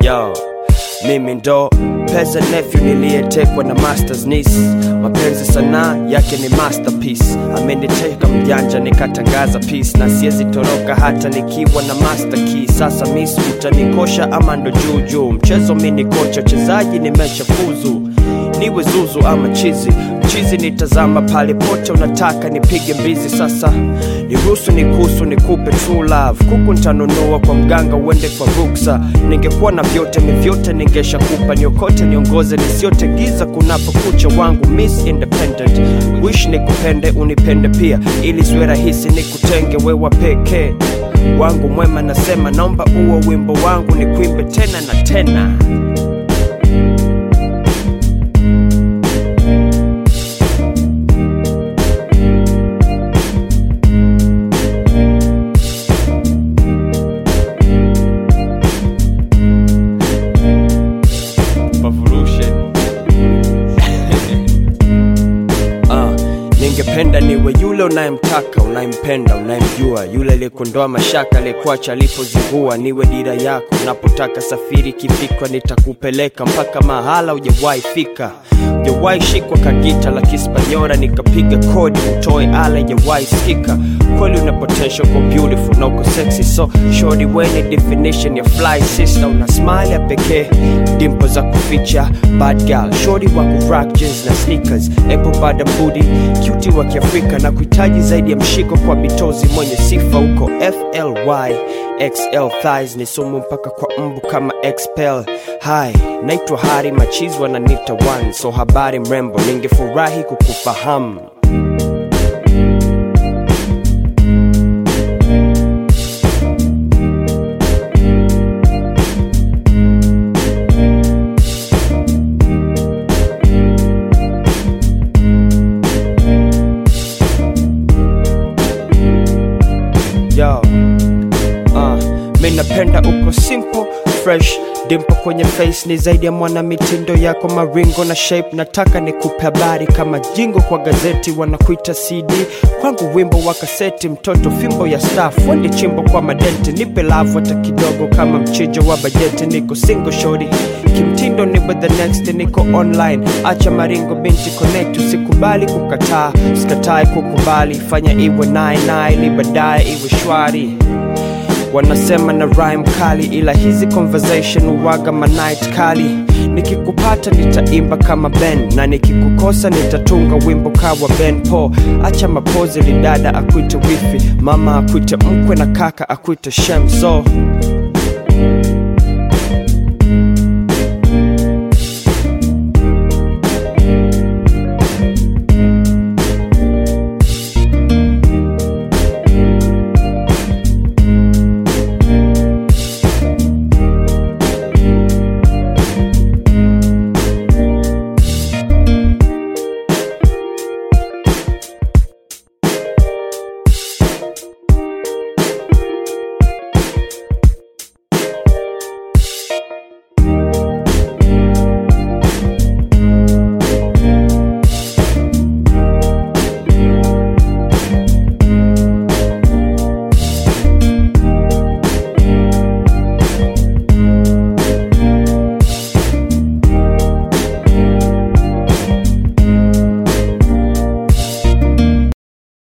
yo mimi ndo pesa nephew niliyetekwa na masters niece mapenzi sanaa yake ni masterpiece ameniteka mjanja nikatangaza peace na siwezi toroka hata nikiwa na master key sasa miss utanikosha ama ndo juu juu mchezo mi ni kocha chezaji nimeshafuzu niwe zuzu ama chizi mchizi nitazama pale pote unataka nipige mbizi sasa niruhusu nikusu nikupe true love kuku ntanunua kwa mganga uende kwa ruksa ningekuwa na vyote mivyote ningeshakupa niokote niongoze nisiote giza kunapokucha wangu miss independent wish nikupende unipende pia ili siwe rahisi nikutenge wewa pekee wangu mwema nasema naomba uwe wimbo wangu nikuimbe tena na tena Revolution. Ah, ningependa niwe yule unayemtaka unayempenda unayemjua yule aliyekondoa mashaka aliyekuacha alipozingua niwe dira yako unapotaka safiri kifikwa nitakupeleka mpaka mahala ujawahi fika ujawahi shikwa kagita la kispanyora nikapiga kodi utoe ala ijawahi sikika kweli una potential kwa beautiful na uko sexy so shorty weni definition ya fly sister una smile ya pekee dimpo za kuficha bad girl shorty wa kurock jeans na sneakers apple bada booty cutie wa kiafrika na kuhitaji zaidi ya mshiko kwa bitozi mwenye sifa huko fly xl thighs ni sumu mpaka kwa mbu kama expel hi naitwa hari machizi wananita one so habari mrembo ningefurahi kukufahamu yo uh, mi napenda uko simple fresh dimpo kwenye face ni zaidi ya mwana mitindo yako maringo na shape nataka nikupe habari kama jingo kwa gazeti wanakuita cd kwangu wimbo wa kaseti mtoto fimbo ya staff wende chimbo kwa madenti nipe lavu hata kidogo kama mchijo wa bajeti niko single shori kimtindo ni with the next niko online acha maringo binti connect usikubali kukataa usikatae kukubali fanya iwe nae nae ili baadaye iwe shwari wanasema na rhyme kali ila hizi conversation uwaga manight kali nikikupata nitaimba kama ben na nikikukosa nitatunga wimbo kawa ben po acha mapozi lidada akwite wifi mama akwite mkwe na kaka akwite shem so